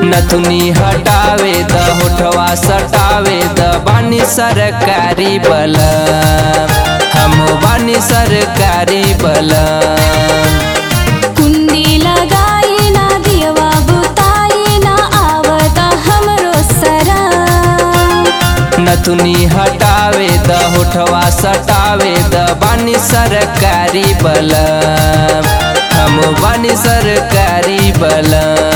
नथुनी हटावे द होठवा सटावे द बानी सरकारी बल हम बानी सरकारी बल कुंडी लगाई ना दियवा बुताई ना आवत हमरो सरा नथुनी हटावे द होठवा सटावे द बानी सरकारी बल हम बानी सरकारी बल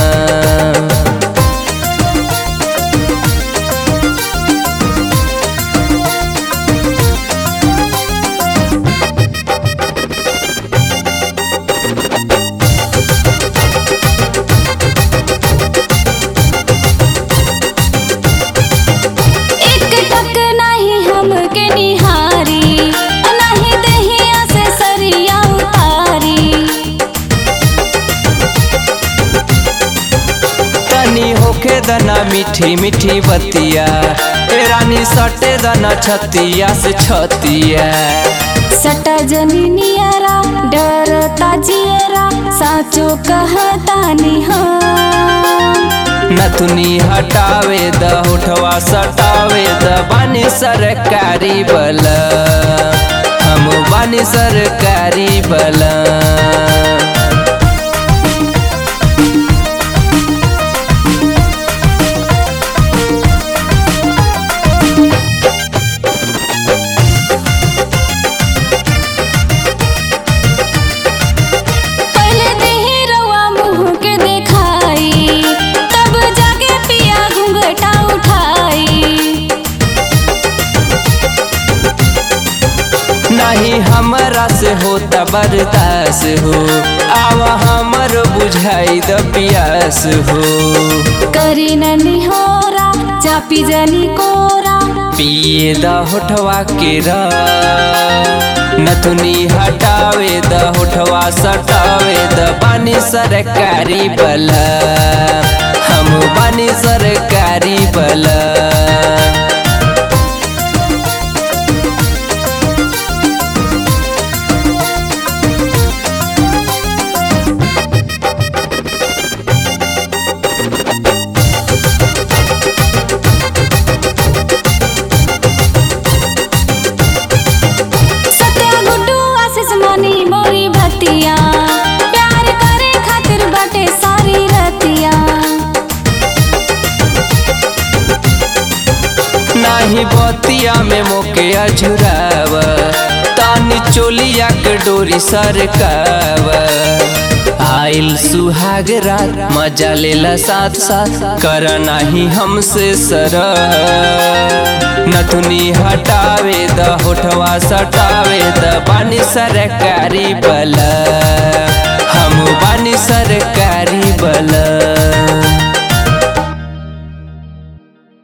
एक टक नहीं हमके निहारी नहीं दहिया से सरिया उतारी तनी होखे दना मीठी मीठी बतिया ए रानी सटे दना छतिया से छतिया सटा जनी नियरा डरता जियरा साचो कहतानी हाँ नथुनी हटावे द होठवा सटावे द बानी सरकारी बल हम बानी सरकारी बल पहले देही रवा मुँह के देखाई तब जाके पिया घूंघटा उठाई नहीं हमरा से होता बर्दास हो आवा हमर बुझाई द पियास हो करी ननी होरा चापी जनी कोरा पिए द होठवा के रा नथुनी हटावे द होठवा सटावे द बानी सरकारी बल हम बानी सरकारी बल सत्या गुड्डू आशीष मनी मोरी भतिया प्यार करे खातिर बाटे सारी रतिया नाही बतिया में मोके अझुराव तानी चोलिया के डोरी सरकाव आइल सुहाग रात मजा लेला साथ साथ कर नाही हमसे सर नथुनी हटावे द होठवा सटावे द बानी सरकारी बल हम बानी सरकारी बल